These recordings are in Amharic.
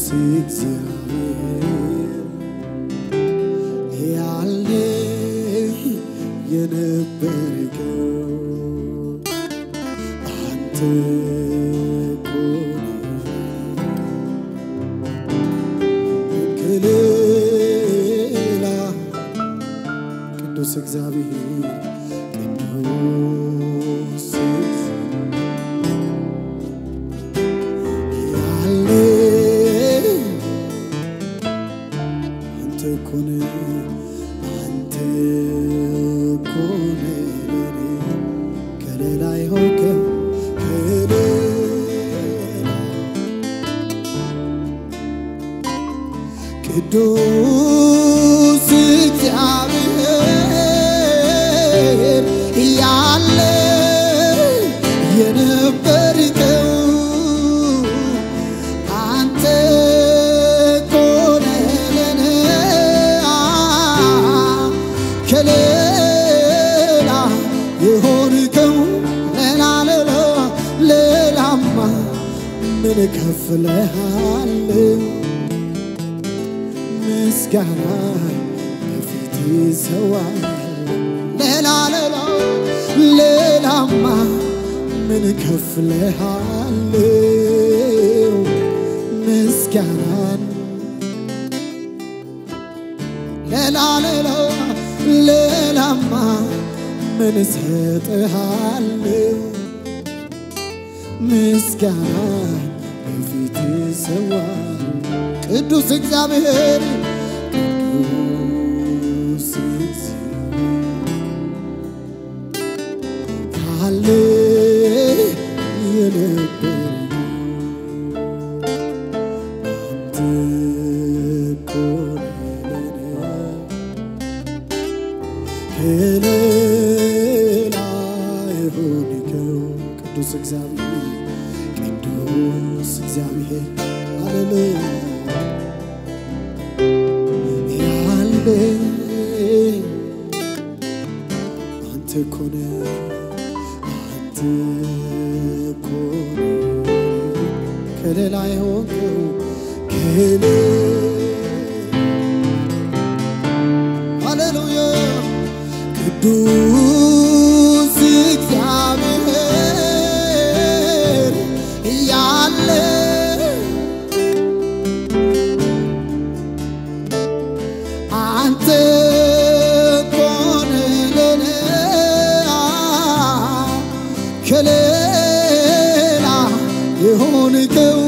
እግዚአብሔር ያለ የነበርከው አንተ እኮ ነህ። ከሌላ ቅዱስ እግዚአብሔር ቅዱስ ያለ አንተ እኮ ነህ አንተ እኮ ነህ ለኔ ከሌላ የሆንከው ከሌላ ቅዱስ እግዚአብሔር ያለ የነበርከው አንተ እኮ ነህ ለኔ ከሌላ የሆንከው ሌላ ሌላ ሌላማ ምን ከፍለሃለሁ ምስጋና በፊት ይሰዋል ሌላ ሌላ ሌላማ ምን ከፍለሃለሁ ምስጋናን ሌላ ሌላ ሌላማ ምን እሰጥሃለሁ ምስጋና በፊት ይሰዋል ቅዱስ እግዚአብሔር ቅዱስ እግዚአብሔር ካለ የነበረ አንተ እኮ ነህ ለኔ ከሌላ የሆንከው ቅዱስ እግዚአብሔር ቅዱስ እግዚአብሔር ሃሌሉያ ያለ አንተ እኮ ነህ አንተ እኮ ነህ ከሌላ የሆንከው ከሌላ ሃሌሉያ ቅዱስ እግዚአብሔር ያለ አንተ እኮ ነህ ለኔ ከሌላ የሆንከው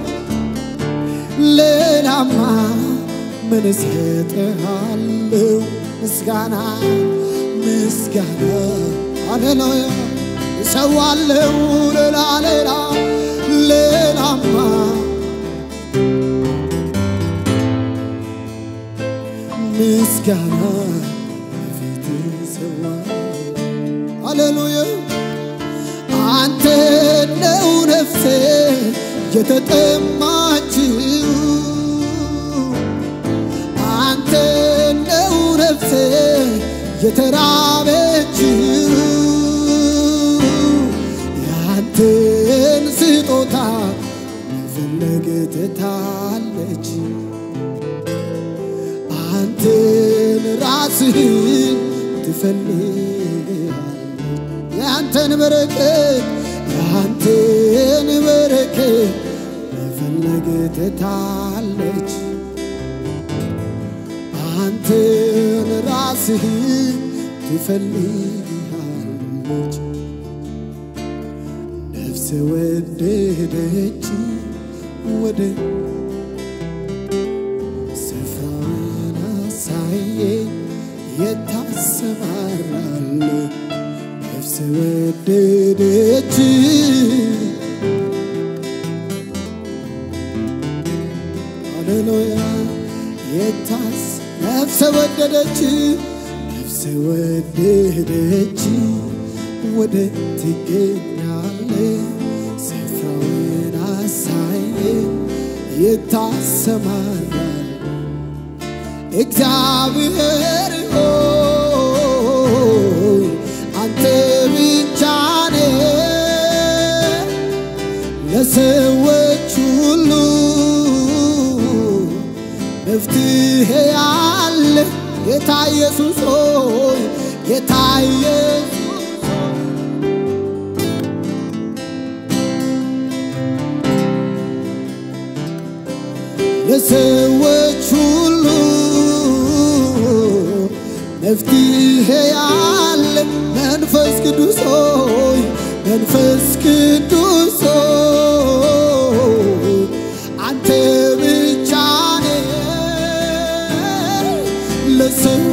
ሌላማ ምን እሰጥሃለሁ? ምስጋና ምስጋና ሃሌሉያ እሰዋለሁ ሌላ ሌላ ሌላማ ምስጋና በፊት ይሰዋል ሃሌሉያ አንተ ነው ነፍሴ የተጠማችው አንተ ነው ነፍሴ የተራበችው ያንተን ስጦታ መፈለግ ትታለች አንተን ራስህን ትፈልጋለች ያንተን በረከት ያንተን በረከት መፈለግ ትታለች አንተን ራስህን ትፈልጋለች ነፍስ ወደደች ወደ ስፍራን አሳየኝ የታሰማራል ነፍስ ወደደች ሃሌሉያ የታስ ነፍስ ወደደች ነፍስ ወደደች ወደ ትገኛለ ስፍራውን አሳየኝ የታሰማራል እግዚአብሔር ሆይ አንተ ብቻ ነህ ለሰዎች ሁሉ መፍትሄ አለ ጌታ ኢየሱስ ሆይ ጌታ ኢየሱስ ለሰዎች ሁሉ መፍትሄ ያለ መንፈስ ቅዱስ ሆይ መንፈስ ቅዱስ ሆይ አንተ ብቻ ነህ ለሰው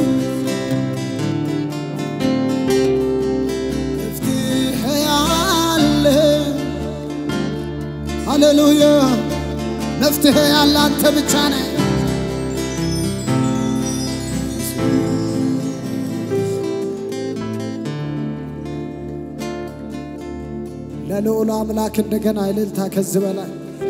መፍትሄ ያለ ሃሌሉያ መፍትሄ ያለ አንተ ብቻ ነህ። ለልዑሉ አምላክ እንደገና እልልታ ከዚህ በላይ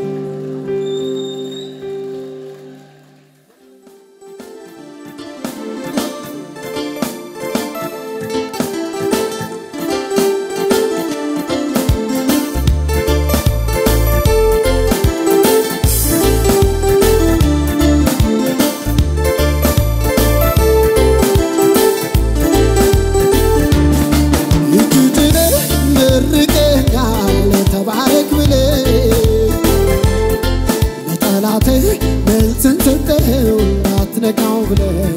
እጅ መርቀኛል ተባረክ ብለህ ለጠላቴ መልስን ሰጠኸው እንዳትነካው ብለህ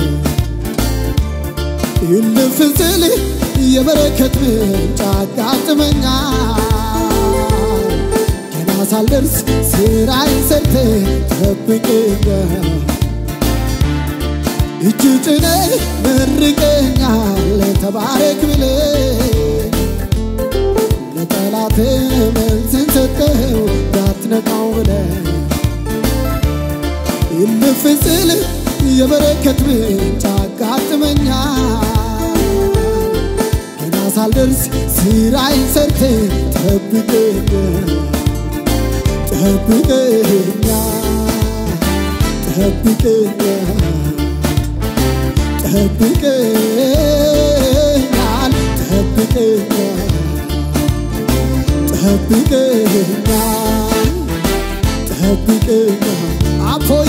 እልፍ ስል የበረከት ምንጭ አጋጥመኛል ገና ሳልደርስ ስራዬን ሰርተህ ጠብቀኛል እጅ ጭነህ መርቀኛል ተባረክ ብለህ ለጠላት መልስን ሰጠኸው እንዳትነካው ብለህ እልፍ ስል የበረከት ምንጭ አጋጥመኛል ገና ሳልደርስ ስራዬን ሰርተህ ጠብቀኛል ጠብቀኛል ጠብቀኛል ጠብቀኛል ጠብቀኛል ጠብቀኛል ጠብቀኛል አፎዬ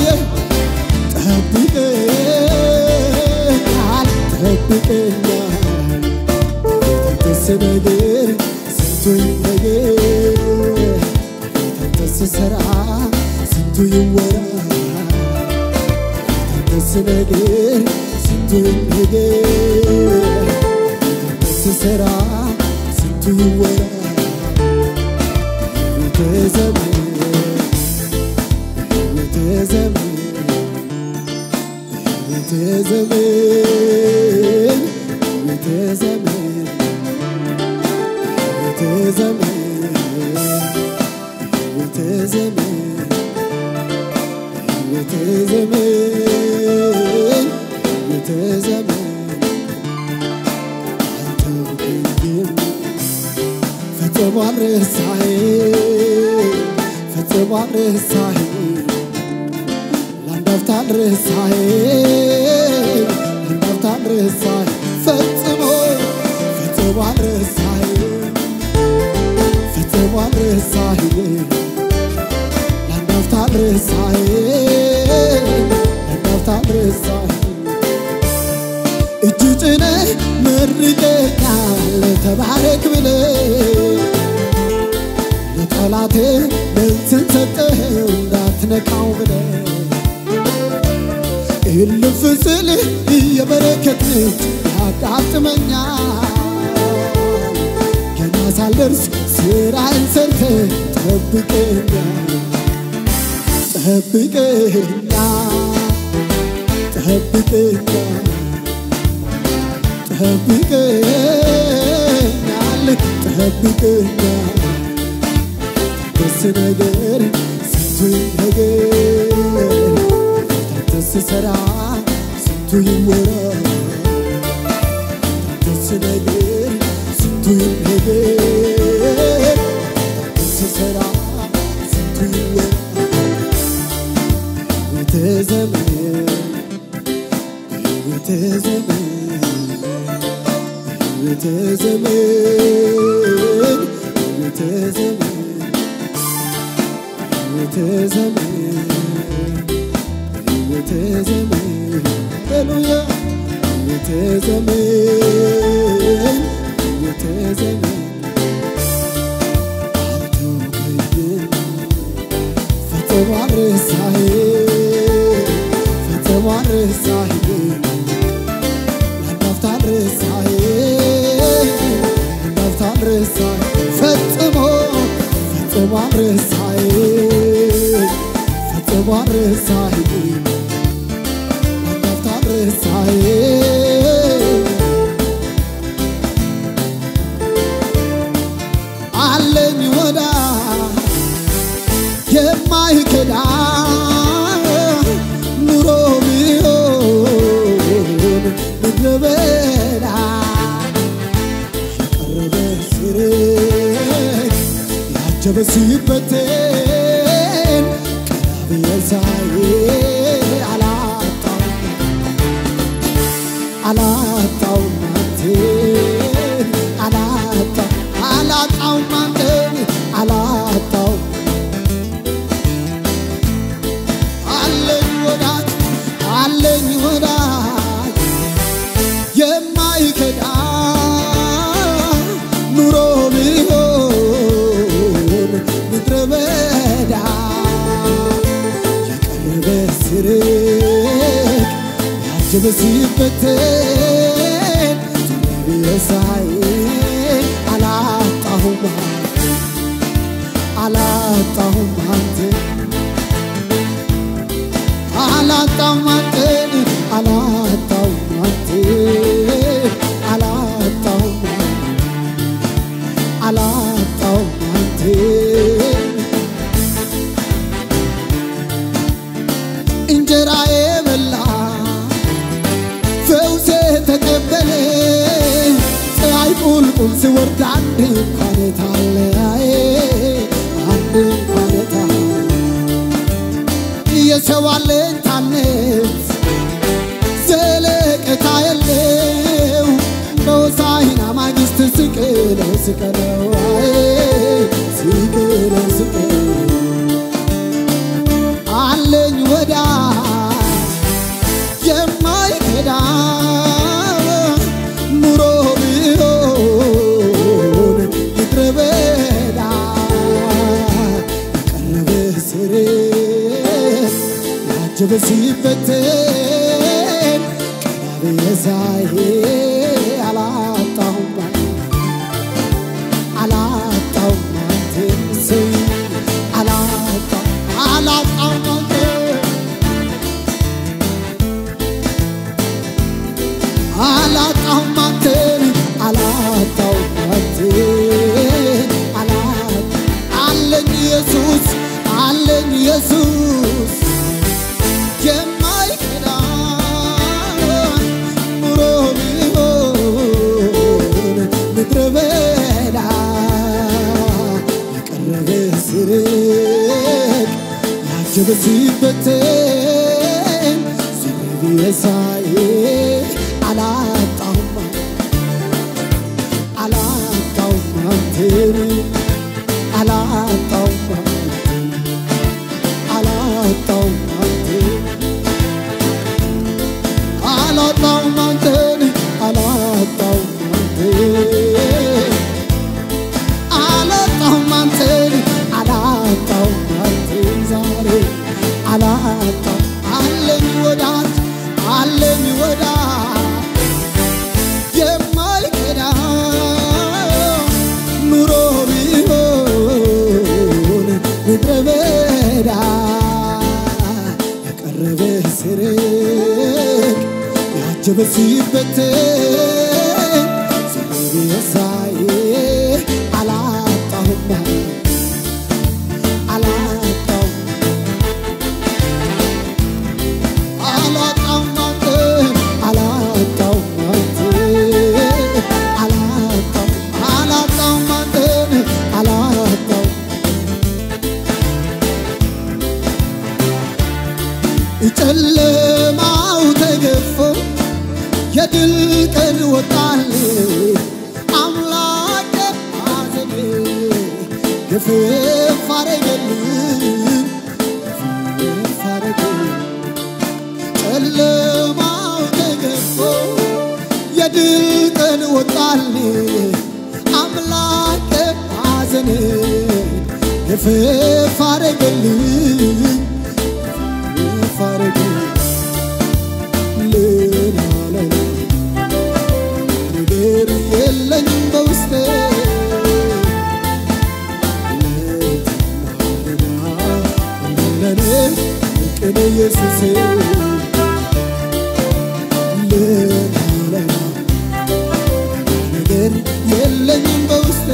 ጠብቀኛል ጠብቀኛል ደስ ነገር ስንቱ ነገር ደስ ስራ ስንቱ ይወራ ደስ ነገር ስንቱ ነገር ደስ ስራ ስንቱ ይወራ ዘመን ዘመን ዘመን ዘመን ዘመን ዘመን ዘመን አልተውከኝም ፈጽሞ አልረሳኸኝ ፈጽሞ አልረሳኸኝ ለአንድ አፍታ አልረሳኸኝ ለአንድ አፍታ አልረሳኸኝ ፈጽሞ ፈጽሞ አልረሳኸኝ ፈጽሞ አልረሳኸኝ ለአንድ አፍታ አልረሳኸኝ ለአንድ አፍታ አልረሳኸኝ እጅ ጭነህ መርቀኛል ተባረክ ብለህ ለጠላቴ መልስን ሰጠኸው እንዳትነካው ብለህ እልፍ ስልህ የበረከት ምንጭ ያጋጥመኛል ገና ሳልደርስ ስራዬን ሰርተህ ጠብቀኛል ጠብቀኛል ጠብቀኛል ጠብቀኛል ጠብቀኛል ደስ ነገር ስንቱ ነገር ደስ ስራ ስንቱ ይወራ ደስ ነገር ስንቱ ነገር ደስ ስራ ስንቱ ይወራ ሕይወት ዘመን ሕይወት ዘመን ሕይወት ዘመን ሕይወት ዘመን ሕይወት ዘመን ሕይወት የተዘመን ሃሌሉያ የተዘመን የተዘመን አልተውከኝም ፈጽሞ አልረሳኸኝ ፈጽሞ አልረሳኸኝ አንዳፍታ አልረሳኸኝ አንዳፍታ አልረሳኸኝ ፈጽሞ ፈጽሞ አልረሳኸኝ ፈጽሞ አልረሳኸኝ አንዳፍታ አልረሳኸኝ አለኝ ወዳጅ የማይከዳ ኑሮ ቢሆን ምድረ በዳ የቀረበ ስርግ ያጀበ ሲበተን ቀና ብዬ ሳይ አላጣው አላጣውም አንተን አላጣው አላጣውም አንተን አላጣው አለኝ ወዳጅ አለኝ ወዳጅ የማይከዳ ኑሮ ቢሆን ምድረ በዳ የቀረበ ስርቅ ያጀበ ሲበተን የሳይ አላጣሁም አላጣሁም አንተን አላጣሁም አንተን አላጣሁም አንተን አላጣሁም አላጣሁም አንተን እንጀራዬ በላ ፈውሴ ተቀበለ ፀሐይ ቁልቁል ሲወርድ አንድ እንኳን ታለያዬ አንድ እንኳን ታለ የሰው አለኝታነት ዘለቀታ የለው በሆሳዕና ማግስት ስቅለው ስቀለው አይ ስቅለው ስቅለው አለኝ ወዳጅ የማይከዳ ኑሮ ቢሆን ምድረ በዳ የቀረበ ስርግ ያጀበ ሲበተን ቀና ብዬ ሳይ አላጣሁም አላጣሁም አንተን ስይ አላጣሁ አላጣሁም አንተን አላጣሁም አንተን አላጣሁም አንተን አላጣ አለኝ ኢየሱስ አለኝ ኢየሱስ የማይከዳ ኑሮ ቢሆን ምድረ በዳ የቀረበ ስርቅ ያጀበ ሲበተን ዞር ብዬ ሳይ አላጣሁም አላጣሁም አንተን አላጣሁም አላጣሁም አንተን አላጣሁም አንተን አላጣሁም አንተን አላጣሁም አንተን አላጣሁም አንተን ዛሬ አላጣሁም አለኝ ወዳጅ አለኝ ወዳጅ የማይከዳ ኑሮ ቢሆን ምድረ በዳ የቀረበ ስርቅ ያጀበ ሲበተን ዝም ሳይ አላጣሁም አላጣሁም አላጣሁም አንተን አላጣሁም አንተን አላጣሁም አላጣሁም አንተን አላጣሁም ጨለማው ተገፎ የድል ቀን ወጣል አምላክ አዘኔ ግፍፍ አረገልኝ ግፍፍ አረገልኝ እፍፍ አረገልኝ እፍፍ አረገልኝ ሌላ ሌላ ነገር የለኝ በውስጤ ለኔ ቅን ኢየሱሴ ሌላ ሌላ ነገር የለኝም በውስጤ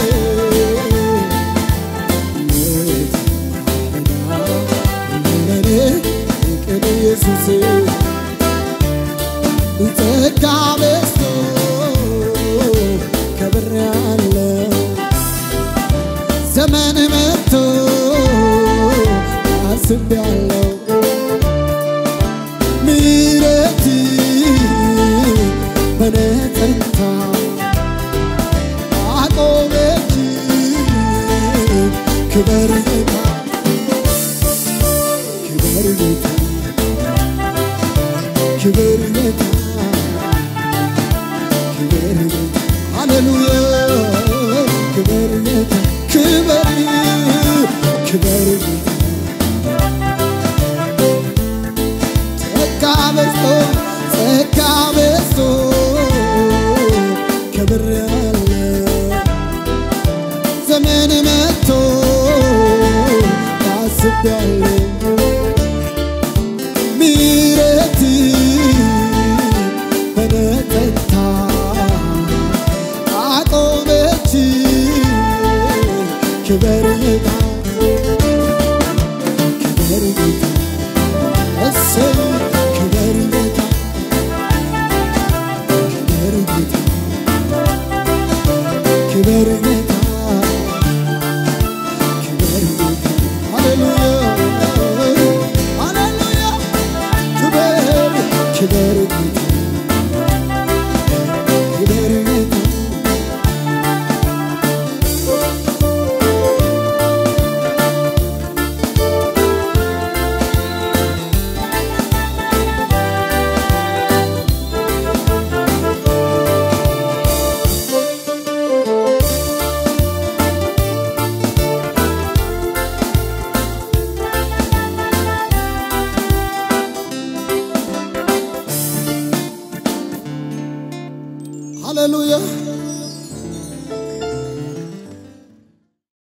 ለኔ ቅን ኢየሱሴ ጸጋ በዝቶ ከብሬያለሁ ዘመን መጥቶ አስቤያለሁ ምሕረት በኔ ጸንታ አቆመች ክበር ጌታ ክበር ጌታ ክበር ጌታ ክበር ጌታ ሃሌሉያ ክበር ጌታ ክበር ክበር ጌታ ጸጋ በዝቶ ጸጋ በዝቶ ከብሬያለሁ ዘመን መጥቶ ታስቤያለሁ